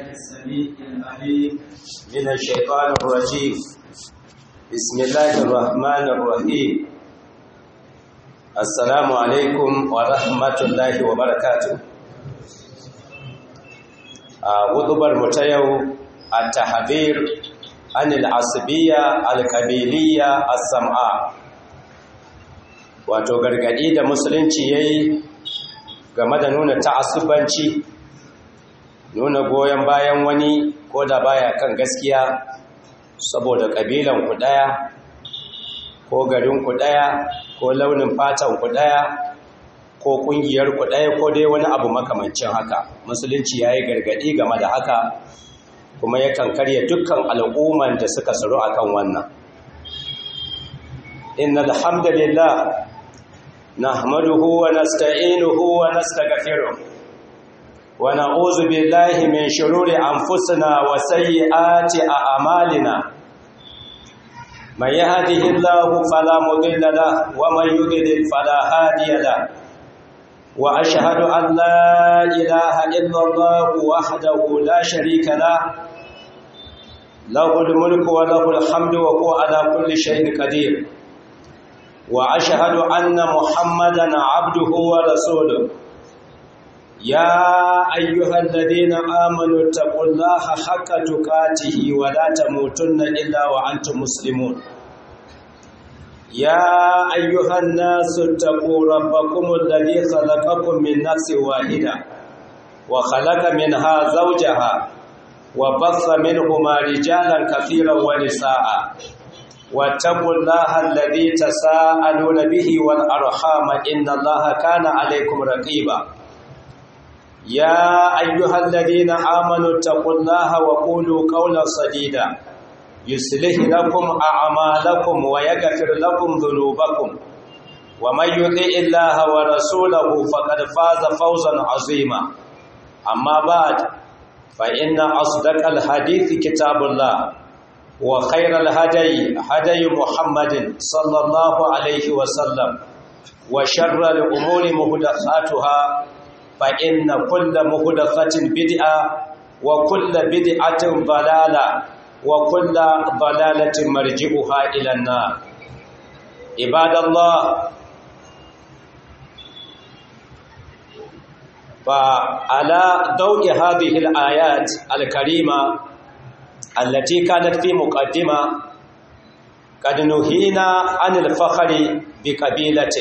السميع العليم من الشيطان الرجيم بسم الله الرحمن الرحيم السلام عليكم ورحمة الله وبركاته غضبر متيو التحذير عن العصبية القبيلية السمعاء wato gargadi da musulunci yayi game da nuna ta'assubanci nuna goyon bayan wani ko da baya kan gaskiya saboda ƙabilan ku ɗaya ko garin ku ɗaya ko launin fatan ku ɗaya ko ƙungiyar ku ɗaya ko dai wani abu makamancin haka musulunci ya yi gargaɗi game da haka kuma yakan karya dukkan al'umman da suka tsaro akan wannan inna alhamdulillah نحمده ونستعينه ونستغفره ونعوذ بالله من شرور أنفسنا وسيئات أعمالنا من يهده الله فلا مضل له ومن يضلل فلا هادي له وأشهد أن لا إله إلا الله وحده لا شريك له له الملك وله الحمد وهو على كل شيء قدير واشهد ان محمدا عبده ورسوله يا ايها الذين امنوا اتقوا الله حق تقاته ولا تموتن الا وانتم مسلمون يا ايها الناس اتقوا ربكم الذي خلقكم من نفس واحده وخلق منها زوجها وبث منهما رجالا كثيرا ونساء واتقوا الله الذي تساءلون به والأرحام إن الله كان عليكم رقيبا يا أيها الذين آمنوا اتقوا الله وقولوا قولا سديدا يصلح لكم أعمالكم ويغفر لكم ذنوبكم ومن يطع الله ورسوله فقد فاز فوزا عظيما أما بعد فإن أصدق الحديث كتاب الله وخير الهدي هدي محمد صلى الله عليه وسلم وشر الأمور مهدثاتها فإن كل مهدثة بدعة وكل بدعة ضلالة وكل ضلالة مرجئها إلى النار عباد الله فعلى ضوء هذه الآيات الكريمة التي كانت في مقدمة قد نهينا عن الفخر بقبيلة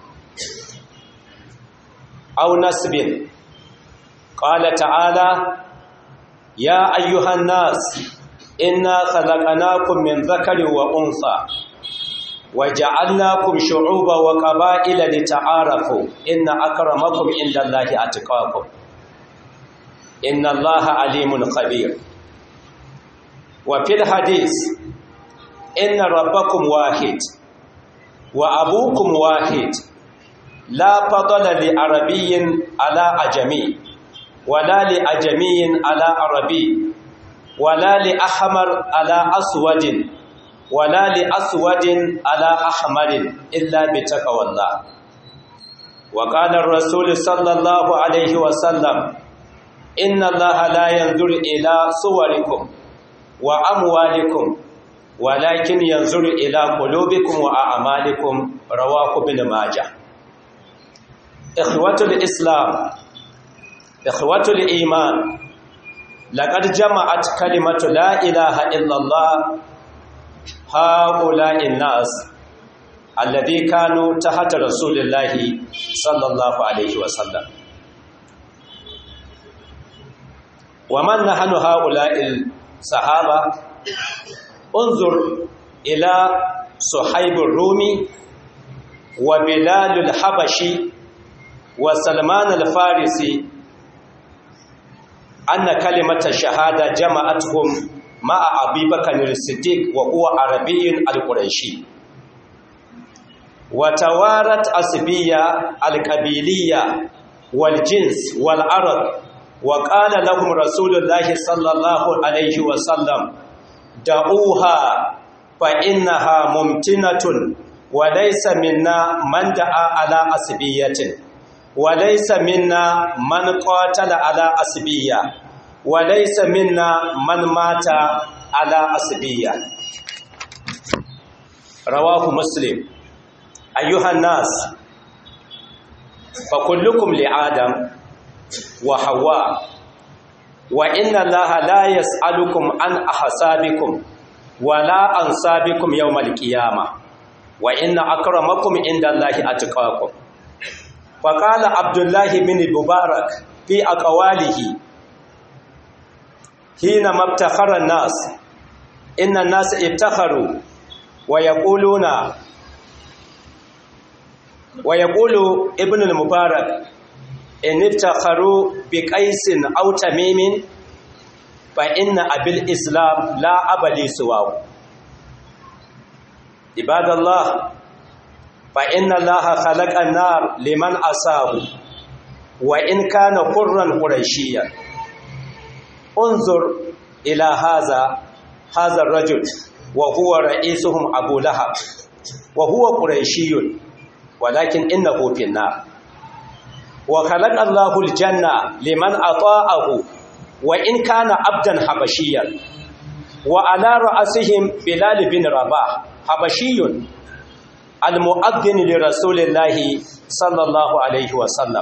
أو نسب قال تعالى يا أيها الناس إنا خلقناكم من ذكر وأنثى وجعلناكم شعوبا وقبائل لتعارفوا إن أكرمكم عند الله أتقاكم إن الله عليم خبير وفي الحديث إن ربكم واحد وأبوكم واحد لا فضل لعربي على أجمي ولا لأجمي على عربي ولا لأحمر على أسود ولا لأسود على أحمر إلا بتقوى الله وقال الرسول صلى الله عليه وسلم إن الله لا ينظر إلى صوركم وأموالكم ولكن ينظر إلى قلوبكم وأعمالكم رواه ابن ماجه إخوة الإسلام إخوة الإيمان لقد جمعت كلمة لا إله إلا الله هؤلاء الناس الذي كانوا تحت رسول الله صلى الله عليه وسلم ومن نحن هؤلاء الصحابة انظر إلى صحيب الرومي وبلال الحبشي وسلمان الفارسي أن كلمة الشهادة جمعتهم مع أبي بكر الصديق وهو عربي القريشي وتوارت أسبية القبيلية والجنس والعرب وقال لهم رسول الله صلى الله عليه وسلم دعوها فإنها ممتنة وليس منا من دعا على أسبية وليس منا من قاتل على أسبية wa laysa minna man mata ala asbiyya rawahu muslim ayyuhan nas fa kullukum li adam wa hawa wa inna allaha la yas'alukum an ahsabikum wa la ansabikum yawmal qiyamah wa inna akramakum indallahi atqakum fa qala abdullah bin mubarak fi aqwalihi hina mabtakhara an-nas inna an-nas ibtakharu wa yaquluna wa yaqulu ibn al-mubarak in iftakharu bi qaisin aw tamimin fa inna abil islam la abali suwahu ibadallah fa inna allaha khalaqa an-nar liman asahu wa in kana qurran qurayshiyan unzur ila hadha hadha ar-rajul wa huwa ra'isuhum abu lahab wa huwa qurayshiyun walakin innahu fi an-nar وخلق الله الجنة لمن أطاعه وإن كان عبدا حبشيا وعلى رأسهم بلال بن رباح حبشي المؤذن لرسول الله صلى الله عليه وسلم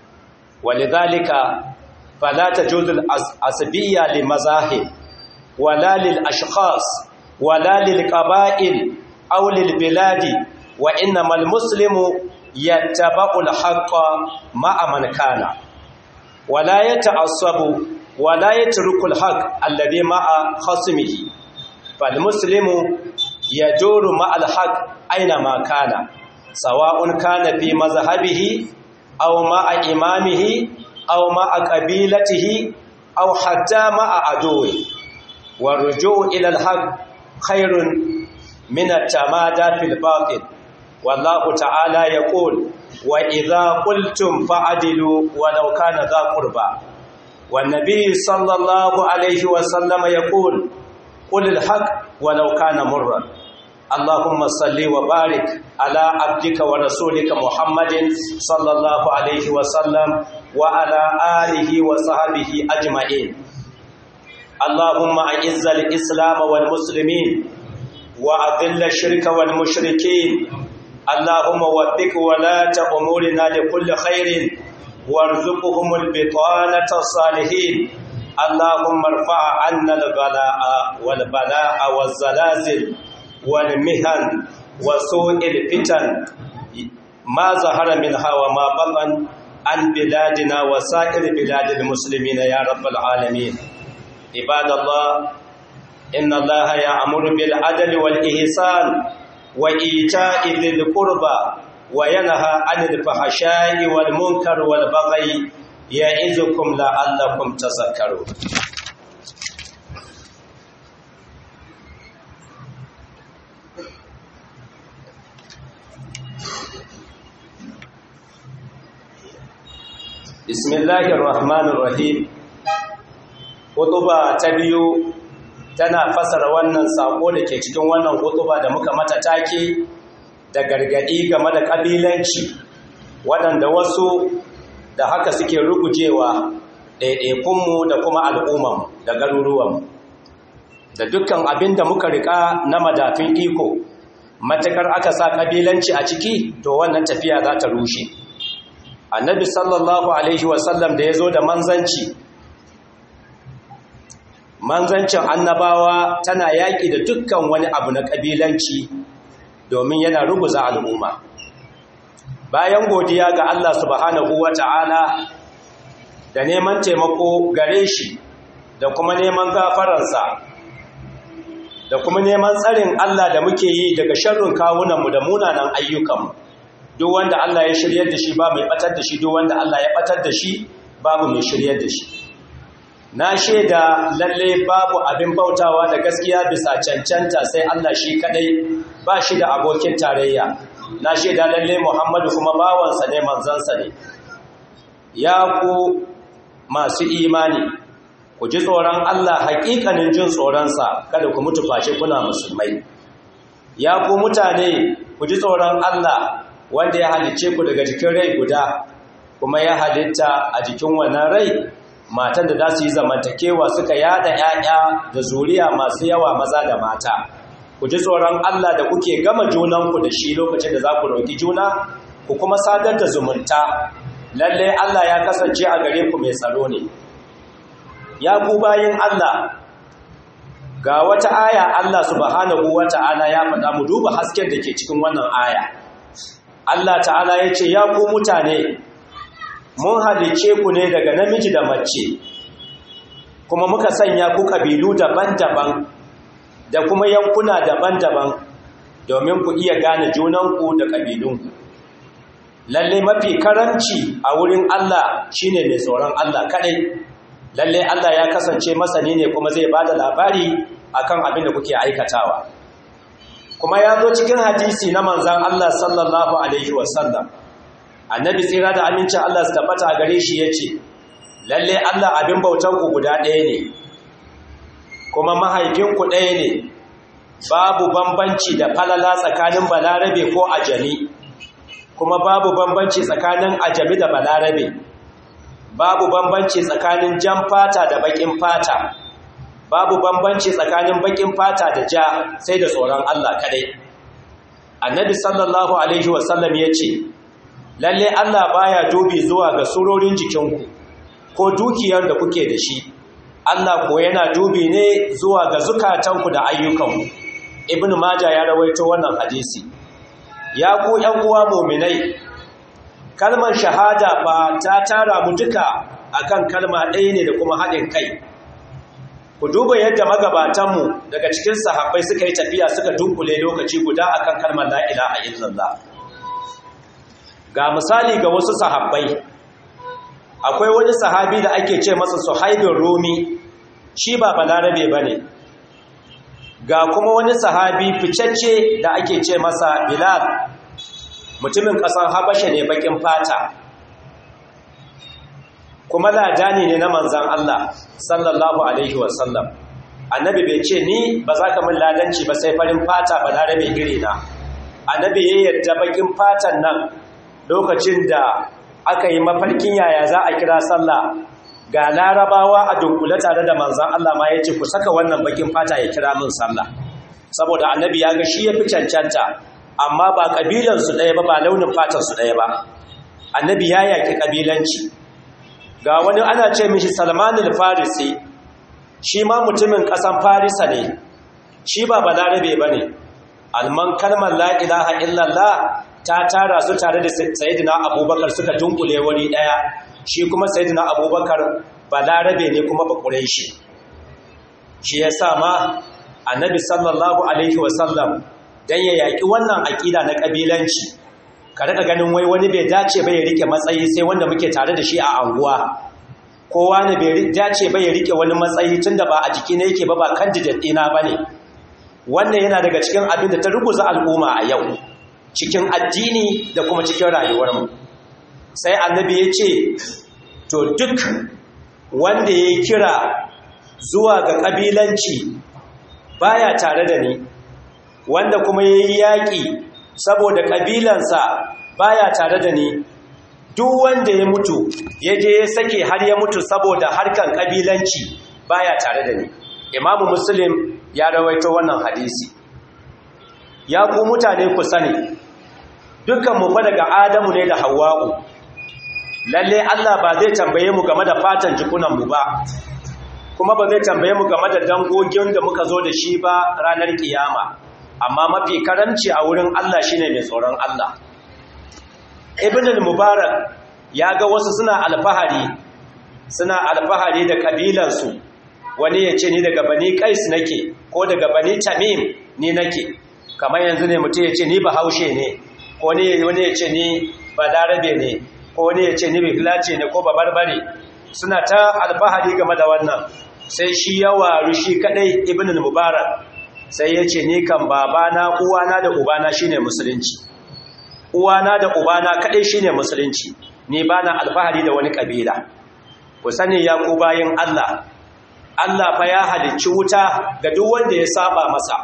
ولذلك فلا تجوز العصبية لمذاهب ولا للأشخاص ولا للقبائل أو للبلاد وإنما المسلم يتبع الحق مع من كان ولا يتعصب ولا يترك الحق الذي مع خصمه فالمسلم يدور مع الحق أينما كان سواء كان في مذهبه أو مع إمامه أو مع قبيلته أو حتى مع عدوه والرجوع إلى الحق خير من التمادى في الباطل والله تعالى يقول وإذا قلتم فعدلوا ولو كان ذا قربى والنبي صلى الله عليه وسلم يقول قل الحق ولو كان مرا اللهم صل وبارك على عبدك ورسولك محمد صلى الله عليه وسلم وعلى آله وصحبه أجمعين اللهم أعز الإسلام والمسلمين وأذل الشرك والمشركين اللهم وفق ولاة أمورنا لكل خير وارزقهم البطانة الصالحين اللهم ارفع عنا البلاء والبلاء والزلازل والمهن وسوء الفتن ما ظهر منها وما بطن عن بلادنا وسائر بلاد المسلمين يا رب العالمين عباد الله إن الله يأمر بالعدل والإحسان وإيتاء ذي القربى وينهى عن الفحشاء والمنكر والبغي يعظكم لعلكم تذكرون بسم الله الرحمن الرحيم خطبه ta biyu tana fasara wannan sako da ke cikin wannan hutuba da muka mata take da gargadi game da kabilanci waɗanda wasu da haka suke rugujewa ɗaiɗaikunmu da kuma al'ummanmu da garuruwanmu da dukkan abin da muka riƙa na madafin iko matakar aka sa kabilanci a ciki to wannan tafiya za ta rushe annabi sallallahu alaihi wasallam da ya zo da manzanci manzancin annabawa tana yaƙi da dukkan wani abu na ƙabilanci domin yana ruguza al'umma bayan godiya ga Allah subhanahu wa ta'ala da neman taimako gare shi da kuma neman gafararsa da kuma neman tsarin Allah da muke yi daga sharrin kawunanmu da munanan ayyukanmu duk wanda Allah ya shiryar da shi ba mai batar da shi duk wanda Allah ya batar da shi babu mai shiryar da shi na shaida lalle babu abin bautawa da gaskiya bisa cancanta sai Allah shi kadai ba shi da abokin tarayya na shaida lalle Muhammadu kuma bawansa ne manzansa ne ya ku masu imani ku ji tsoron Allah haƙiƙanin jin tsoronsa kada ku mutu fashe kuna musulmai ya ku mutane ku ji tsoron Allah wanda ya halicce ku daga jikin rai guda kuma ya halitta a jikin wannan rai matan da za su yi zamantakewa suka yada ‘ya'ya da zuriya masu yawa maza da mata ku ji tsoron Allah da kuke gama junanku da shi lokacin da za ku roƙi juna ku kuma sadar da zumunta lalle Allah ya kasance a gare ku mai tsaro ne ya ku bayin Allah ga wata aya Allah subhanahu wata'ala ya faɗa mu duba hasken da ke cikin wannan aya Allah ta'ala ya ce ya ku mutane mun halice ku ne daga namiji da mace kuma muka sanya ku kabilu daban-daban da kuma yankuna daban-daban domin ku iya gane junanku da kabilunku lalle mafi karanci a wurin Allah shine mai tsoron Allah kadai lalle Allah ya kasance masani ne kuma zai bada labari akan abin da kuke aikatawa kuma ya zo cikin hadisi na manzan Allah sallallahu alaihi wasallam annabi tsira da amincin Allah su tabbata a gare shi yace lalle Allah abin bautan ku guda ɗaya ne kuma mahaifin ku ɗaya ne babu bambanci da falala tsakanin balarabe ko ajami kuma babu bambanci tsakanin ajami da balarabe babu bambanci tsakanin jan fata da bakin fata babu bambanci tsakanin bakin fata da ja sai da tsoron Allah kadai annabi sallallahu alaihi wasallam ya ce lalle Allah baya dubi zuwa ga surorin jikinku ko dukiyar da kuke da shi Allah ko yana dubi ne zuwa ga zukatanku da ayyukanku ibnu majah ya rawaito wannan hadisi ya ku ƴan uwa mu'minai kalmar shahada ba ta tara mu duka akan kalma ɗaya ne da kuma haɗin kai ku duba yadda magabatanmu daga cikin sahabbai suka yi tafiya suka dunkule lokaci guda akan kalmar la ilaha illallah ga misali ga wasu sahabbai akwai wani sahabi da ake ce masa suhaibin rumi shi ba balarabe bane ga kuma wani sahabi ficacce da ake ce masa bilal mutumin ƙasar habasha ne bakin fata kuma ladani ne na manzan Allah sallallahu alaihi wasallam annabi bai ce ni ba za ka min ladanci ba sai farin fata ba larabe iri na annabi ya yarda bakin fatan nan lokacin da aka yi mafarkin yaya za a kira sallah ga larabawa a dunkule tare da manzan Allah ma ya ce ku saka wannan bakin fata ya kira min sallah saboda annabi ya ga shi ya fi cancanta amma ba ƙabilansu ɗaya ba ba launin fatansu ɗaya ba annabi ya yaƙi ƙabilanci ga wani ana ce mishi salmanul farisi shi ma mutumin ƙasan farisa ne shi ba balarabe ba ne alman kalmar la'ilaha illallah ta tara su tare da sayidina abubakar suka dunkule wani ɗaya shi kuma sayidina abubakar balarabe ne kuma bakure shi shi ya sa ma annabi sallallahu alaihi wasallam don ya yaƙi wannan aƙida na ƙabilanci ka daga ganin wai wani bai dace bai rike matsayi sai wanda muke tare da shi a anguwa kowa ne bai dace bai rike wani matsayi tunda ba a jiki ne yake ba ba candidate ɗina ba ne wannan yana daga cikin abin da ta ruguza al'umma a yau cikin addini da kuma cikin rayuwarmu sai annabi ya ce to duk wanda ya kira zuwa ga ƙabilanci baya tare da ni wanda kuma ya yi yaƙi saboda ƙabilansa baya tare da ni duk wanda ya mutu ya je ya sake har ya mutu saboda harkan ƙabilanci baya tare da ni imamu muslim ya rawaito wannan hadisi ya ku mutane ku sani dukkanmu fa daga adamu ne da hawa'u lalle Allah ba zai tambaye mu game da fatan jikunanmu ba kuma ba zai tambaye mu game da dangogin da muka zo da shi ba ranar kiyama amma mafi karamci a wurin Allah shine mai tsoron Allah Ibn al-Mubarak ya ga wasu suna alfahari suna alfahari da kabilansu wani ya ce ni daga bani Qais nake ko daga bani Tamim ni nake kamar yanzu ne mutum ya ce ni Bahaushe ne ko ne wani ya ce ni Balarabe ne ko wani ya ce ni Bifilace ne ko Babarbare suna ta alfahari game da wannan sai shi ya waru shi kadai Ibn al-Mubarak sai ya ce ni kan babana uwana da ubana shine musulunci uwana da ubana kadai shine musulunci ni bana alfahari da wani kabila ku sani ya ku bayin Allah Allah fa ya halicci wuta ga duk wanda ya saba masa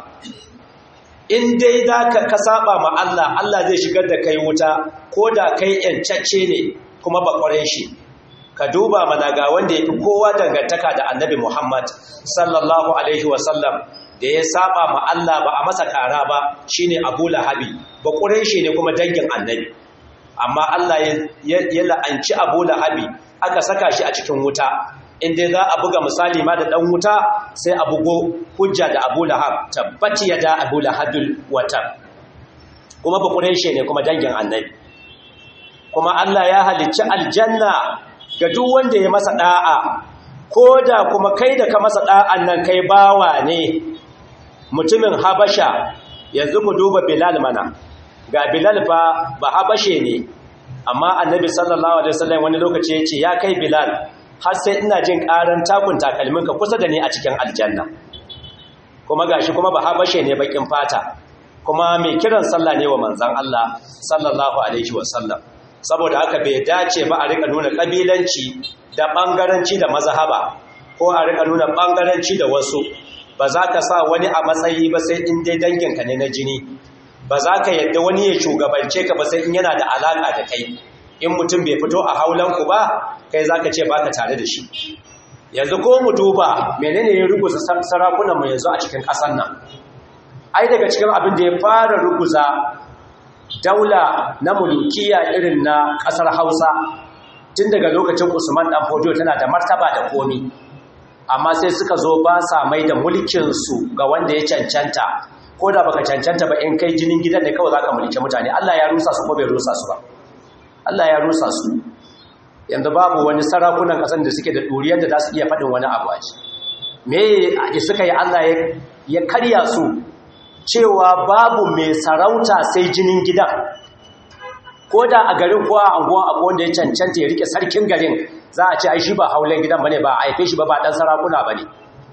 in dai zaka ka saba ma Allah Allah zai shigar da kai wuta ko da kai yancacce ne kuma ba kware shi ka duba mana ga wanda ya fi kowa dangantaka da annabi Muhammad sallallahu alaihi wasallam da ya saba ma Allah ba a masa kara ba shine Abu Lahabi ba shi ne kuma dangin annabi amma Allah ya la'anci Abu Lahabi aka saka shi a cikin wuta inda za a buga misali ma da dan wuta sai a bugo hujja da Abu Lahab tabbati ya da Abu Lahabil wata kuma ba shi ne kuma dangin annabi kuma Allah ya halicci aljanna ga duk wanda ya masa da'a ko da kuma kai da ka masa da'an nan kai bawa ne mutumin habasha yanzu mu duba bilal mana ga bilal fa ba habashe ne amma annabi sallallahu alaihi wasallam wani lokaci ya ce ya kai bilal har sai ina jin karan takun takalminka kusa da ni a cikin aljanna kuma gashi kuma ba habashe ne bakin fata kuma mai kiran sallah ne wa manzon Allah sallallahu alaihi wasallam saboda haka bai dace ba a rika nuna kabilanci da bangaranci da mazhaba ko a rika nuna bangaranci da wasu ba za ka sa wani a matsayi ba sai in dai danginka ne na jini ba za ka yadda wani ya shugabance ka ba sai in yana da alaka da kai in mutum bai fito a haulanku ba kai za ka ce ba ka tare da shi yanzu ko mu duba menene ya ruguza sarakunanmu yanzu a cikin ƙasar nan ai daga cikin abin da ya fara ruguza daula na mulkiya irin na ƙasar hausa tun daga lokacin usman ɗan fodiyo tana da martaba da komi amma sai suka zo ba sa mai da mulkinsu ga wanda ya cancanta ko da baka cancanta ba in kai jinin gidan da kawai za ka mulki mutane allah ya rusa su ko bai rusa su ba allah ya rusa su yanzu babu wani sarakunan ƙasar da suke da ɗuriyar da za su iya faɗin wani abu a shi me suka yi allah ya karya su cewa babu mai sarauta sai jinin gidan ko da a garin kowa a anguwan abu wanda ya cancanta ya rike sarkin garin za a ce ai shi ba haulen gidan bane ba a haife shi ba ba dan sarakuna bane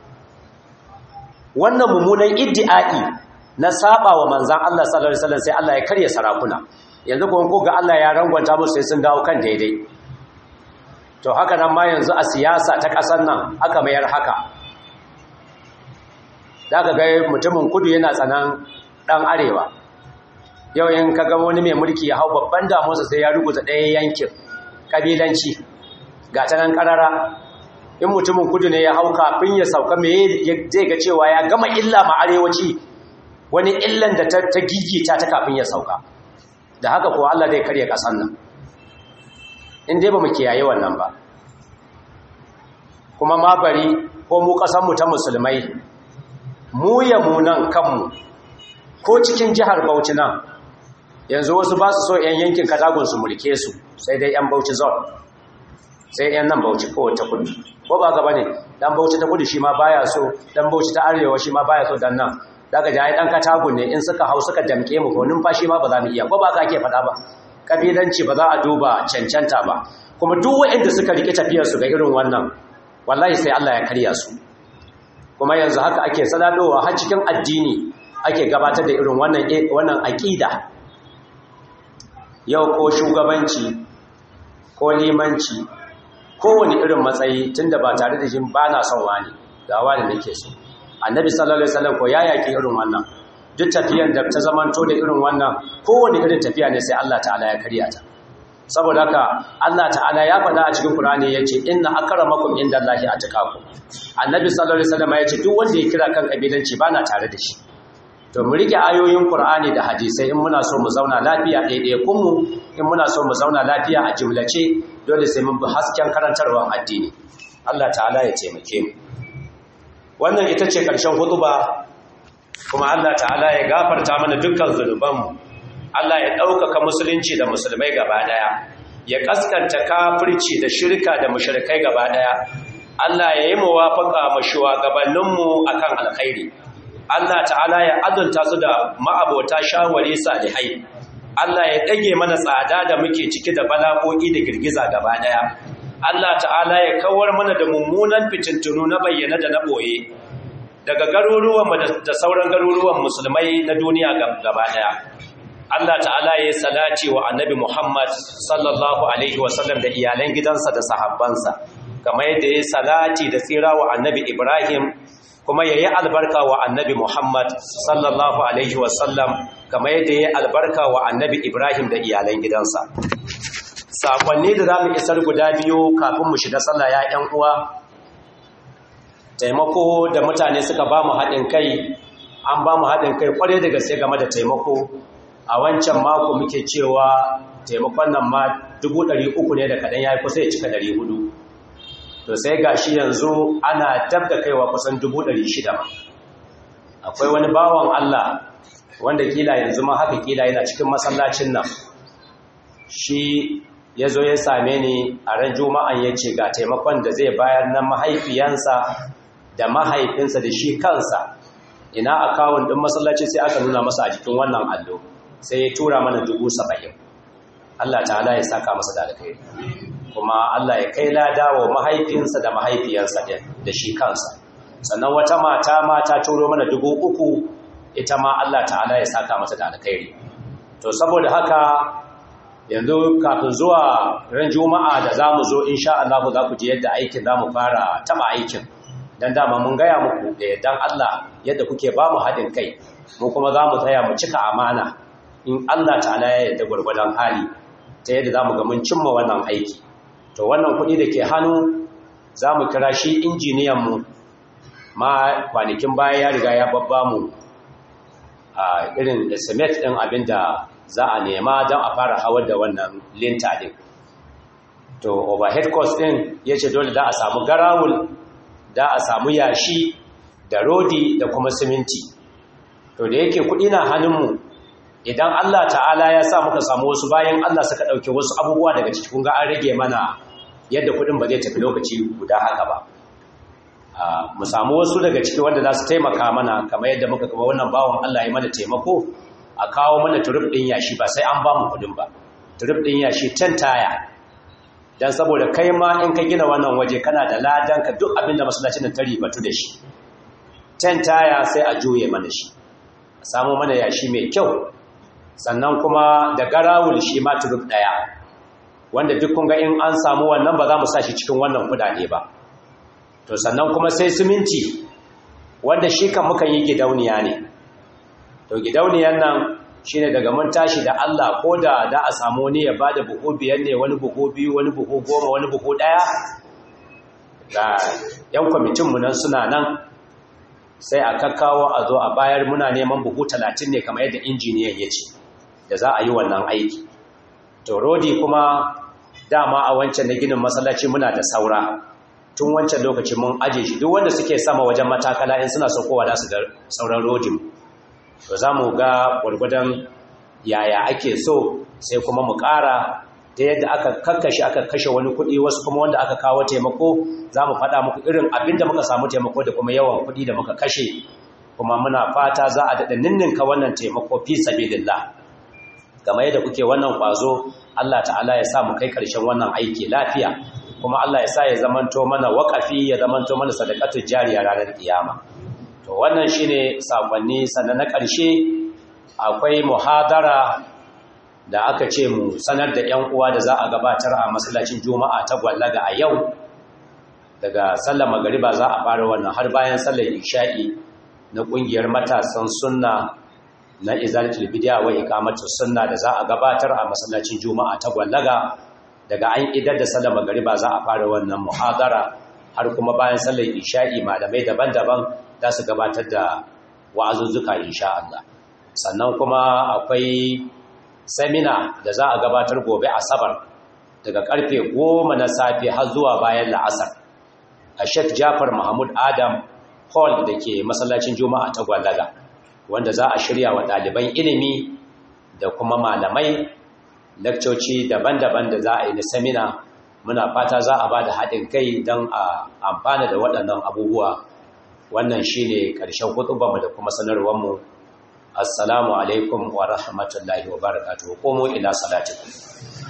wannan mummunan iddi'ai na saba wa manzan Allah sallallahu alaihi wasallam sai Allah ya karya sarakuna yanzu ko ko ga Allah ya rangwanta musu sai sun dawo kan daidai to haka nan ma yanzu a siyasa ta kasar nan aka mayar haka da ka ga mutumin kudu yana tsanan ɗan arewa yau yin ka ga wani mai mulki ya hau babban damuwarsa sai ya rubuta ɗaya yankin ƙabilanci ga ta nan ƙarara in mutumin kudu ne ya hau kafin ya sauka mai zai ga cewa ya gama illa ma arewaci wani illan da ta gigita ta kafin ya sauka da haka kuwa Allah zai karya ƙasan nan in dai ba mu kiyaye wannan ba kuma ma bari ko mu ƙasanmu ta musulmai mu ya munan kanmu ko cikin jihar Bauchi nan yanzu wasu ba su so 'yan yankin katagun su mulke su sai dai 'yan Bauchi zone sai 'yan nan Bauchi ko ta kudu ko ba gaba ne dan Bauchi ta kudu shi ma baya so dan Bauchi ta arewa shi ma baya so dan nan daga jayi dan katagun ne in suka hau suka damke mu ko numfashi ma ba za mu iya ko ba ka ake faɗa ba kabilanci ba za a duba cancanta ba kuma duk waɗanda suka rike tafiyar su ga irin wannan wallahi sai Allah ya karya su kuma yanzu haka ake sadadowa har cikin addini ake gabatar da irin wannan wannan aqida yau ko shugabanci ko limanci kowane irin matsayi tunda ba tare da jin bana son wani ga wani nake so annabi sallallahu alaihi wasallam ko ya yaki irin wannan duk tafiyan da ta zamanto da irin wannan kowane irin tafiya ne sai Allah ta'ala ya karya ta saboda haka Allah ta'ala ya faɗa a cikin Qur'ani yace inna akramakum indallahi atqakum annabi sallallahu alaihi wasallam yace duk wanda ya kira kan kabilanci bana tare da shi to mu rike ayoyin Qur'ani da hadisai in muna so mu zauna lafiya daidai kunmu in muna so mu zauna lafiya a jumlace dole sai mun bi hasken karantarwar addini Allah ta'ala ya taimake mu wannan ita ce ƙarshen hutuba kuma Allah ta'ala ya gafarta mana dukkan zunubanmu Allah ya ɗaukaka musulunci da musulmai gaba ɗaya ya ƙaskanta kafirci da shirka da mushrikai gaba ɗaya Allah ya yi muwafaka ma shugabanninmu akan alkhairi Allah ta'ala ya azunta su da ma'abota shawari salihai Allah ya ɗage mana tsada da muke ciki da bala'o'i da girgiza gaba ɗaya Allah ta'ala ya kawar mana da mummunan fitintunu na bayyana da na ɓoye daga garuruwan da sauran garuruwan musulmai na duniya gaba ɗaya Allah ta'ala ya yi salati wa annabi Muhammad sallallahu alaihi wasallam da iyalan gidansa da sahabbansa kamar yadda ya yi salati da tsira wa annabi Ibrahim kuma ya yi albarka wa annabi Muhammad sallallahu alaihi wasallam kamar yadda ya yi albarka wa annabi Ibrahim da iyalan gidansa sakonni da za mu isar guda biyu kafin mu shiga sallah ya ‘yan uwa taimako da mutane suka ba mu haɗin kai an ba mu haɗin kai ƙwarai da gaske game da taimako a wancan mako muke cewa taimakon nan ma dubu ɗari uku ne da kaɗan ya yi kusa ya cika ɗari hudu to sai ga shi yanzu ana dab da kaiwa kusan dubu ɗari shida ma akwai wani bawan Allah wanda kila yanzu ma haka kila yana cikin masallacin nan shi ya zo ya same ni a ran juma'an ya ce ga taimakon da zai bayar na mahaifiyansa da mahaifinsa da shi kansa ina akawun ɗin masallaci sai aka nuna masa a jikin wannan allo sai ya tura mana dubu saba'in Allah ta'ala ya saka masa da alkhairi kuma Allah ya kai lada wa mahaifinsa da mahaifiyansa da shi kansa sannan wata mata ma ta turo mana dubu uku ita ma Allah ta'ala ya saka masa da alkhairi to saboda haka yanzu kafin zuwa ran juma'a da za mu zo insha Allah za ku ji yadda aikin za mu fara taba aikin don dama mun gaya muku da yardan Allah yadda kuke ba mu haɗin kai mu kuma za mu tsaya mu cika amana in Allah ta'ala ya yarda gwargwadon hali ta yadda za mu ga mun cimma wannan aiki to wannan kuɗi da ke hannu za mu kira shi injiniyanmu ma kwanakin baya ya riga ya babba mu a irin estimate ɗin abin da za a nema don a fara hawar da wannan linta din to overhead cost din ya ce dole da a samu garawul da a samu yashi da rodi da kuma siminti to da yake kudi na hannunmu idan Allah ta'ala ya sa muka samu wasu bayan Allah suka ɗauke wasu abubuwa daga cikin ga an rage mana yadda kudin ba zai tafi lokaci guda haka ba mu samu wasu daga ciki wanda za su taimaka mana kamar yadda muka kama wannan bawan Allah ya mana taimako a kawo mana turub ɗin yashi ba sai an ba mu kudin ba turub ɗin yashi ten taya don saboda kai ma in ka gina wannan waje kana da ladan ka duk abin da masallacin nan ta ribatu da shi ten taya sai a juye mana shi a samu mana yashi mai kyau sannan kuma da garawul shi ma turub ɗaya wanda duk kun ga in an samu wannan ba za mu sa shi cikin wannan kudade ba to sannan kuma sai siminti wanda shi kan mukan yi gidauniya ne to gidauniyan nan shine daga mun tashi da Allah ko da da a samu ne ya bada buhu biyar ne wani buhu biyu wani buhu goma wani buhu daya ga yan kwamitin mu nan suna nan sai a kakkawo a zo a bayar muna neman buhu talatin ne kamar yadda injiniyan ya ce da za a yi wannan aiki to rodi kuma dama a wancan na ginin masallaci muna da saura tun wancan lokacin mun aje shi duk wanda suke sama wajen matakala in suna saukowa da su ga sauran rodin to za mu ga gwargwadon yaya ake so sai kuma mu ƙara ta yadda aka kakkashe aka kashe wani kuɗi wasu kuma wanda aka kawo taimako za mu faɗa muku irin abin da muka samu taimako da kuma yawan kuɗi da muka kashe kuma muna fata za a daɗa ninninka wannan taimako fi sabilillah kamar yadda kuke wannan ƙwazo Allah ta'ala ya sa mu kai ƙarshen wannan aiki lafiya kuma Allah ya sa ya zamanto mana waƙafi ya zamanto mana sadaqatul jariya ranar kiyama to wannan shine sakonni sannan na ƙarshe akwai muhadara da aka ce mu sanar da ƴan uwa da za a gabatar a masallacin juma'a ta gwallaga a yau daga sallar magariba za a fara wannan har bayan sallar isha'i na ƙungiyar matasan sunna na izalatul bid'a wa iqamatus sunna da za a gabatar a masallacin juma'a ta gwallaga daga an idar da sallar magariba za a fara wannan muhadara har kuma bayan sallar isha'i malamai daban-daban za su gabatar da wa'azuzzuka insha Allah sannan kuma akwai semina da za a gabatar gobe asabar daga karfe goma na safe har zuwa bayan la'asar a Sheikh Jafar Mahmud Adam Hall da ke masallacin Juma'a ta Gwallaga wanda za a shirya wa ɗaliban ilimi da kuma malamai lakcoci daban-daban da za a yi na semina muna fata za a ba da haɗin kai don a amfana da waɗannan abubuwa wannan shi ne ƙarshen kutubanmu da kuma sanarwarmu assalamu alaikum wa rahmatullahi wa barakatuhu komo ila salatikum